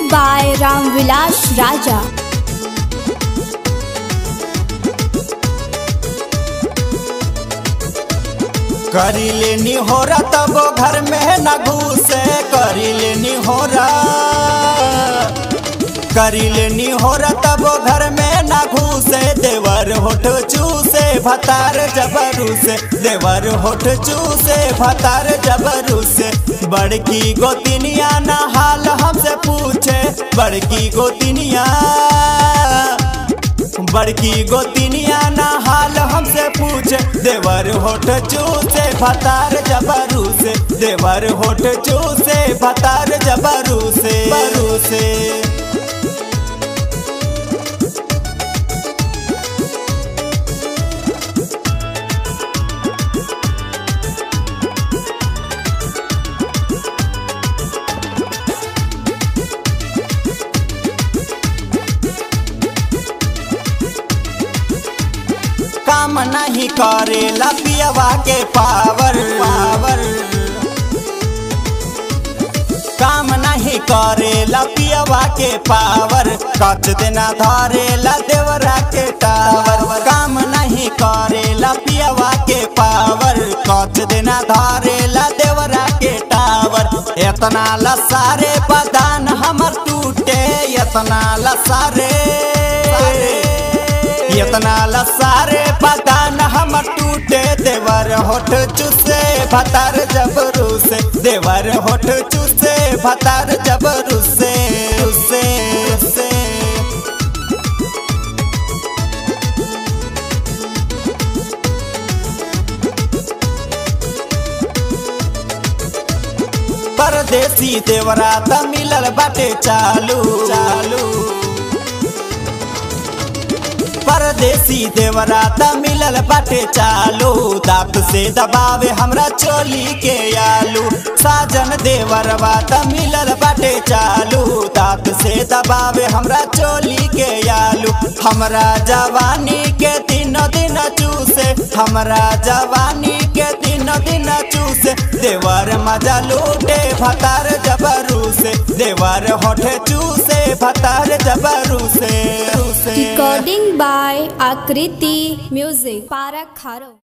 by Ramvilas Raja. करी लेनी हो रहा तब घर में न घुसे करी लेनी हो रहा करी लेनी हो रहा तब घर में न घुसे देवर होठ चूसे भतार जबरू से देवर होठ चूसे भतार जबरू से बड़की गोतिनिया न हाल हमसे पूछे बड़की गोतिनिया बड़की गोतिनिया ना हाल हमसे पूछे देवर होठ चूसे भतार जबरू से देवर होठ चूसे भतार जबरू से बरू से काम नहीं करेला पियवा के पावर पावर काम नहीं करेला पियवा के पावर कच देना धरेला देवरा के टावर काम नहीं करेला पियवा के पावर कच देना धरेला देवरा के टावर इतना लसारे बदान हमर टूटे इतना लसारे इतना लसारे पतान हम टूटे देवर होठ चुसे भतार जबरू से देवर होठ चुसे भतार जबरू से से से परदेसी देवरा त मिलल बाटे चालू चालू परदेसी देवरा त मिलल बाटे चालू दांत से दबावे हमरा चोली के आलू साजन देवरवा त मिलल बाटे चालू दांत से दबावे हमरा चोली के आलू हमरा जवानी के दिन दिन चूसे हमरा जवानी के दिन दिन चूसे देवर मजा लूटे भतार जबरू से देवर होठे चूसे भतार जबरू से से Recording by Akriti Music. Parak Kharo.